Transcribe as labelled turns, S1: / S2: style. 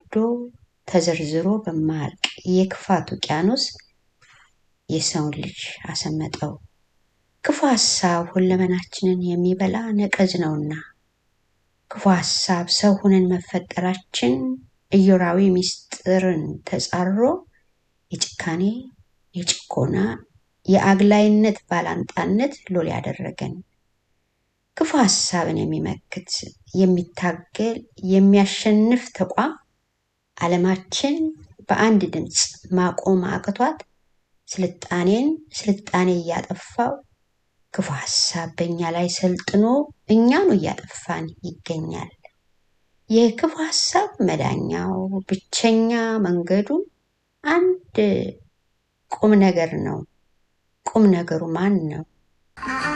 S1: ወርዶ ተዘርዝሮ በማያልቅ የክፋት ውቅያኖስ የሰውን ልጅ አሰመጠው። ክፉ ሀሳብ ሁለመናችንን የሚበላ ነቀዝ ነውና ክፉ ሀሳብ ሰው ሆነን መፈጠራችን እዮራዊ ምስጢርን ተጻሮ የጭካኔ፣ የጭኮና፣ የአግላይነት ባላንጣነት ሎሌ ያደረገን ክፉ ሀሳብን የሚመክት የሚታገል የሚያሸንፍ ተቋም ዓለማችን በአንድ ድምፅ ማቆም አቅቷት ስልጣኔን ስልጣኔ እያጠፋው ክፉ ሀሳብ በእኛ ላይ ሰልጥኖ እኛኑ እያጠፋን ይገኛል። የክፉ ሀሳብ መዳኛው ብቸኛ መንገዱ አንድ ቁም ነገር ነው። ቁም ነገሩ ማን ነው?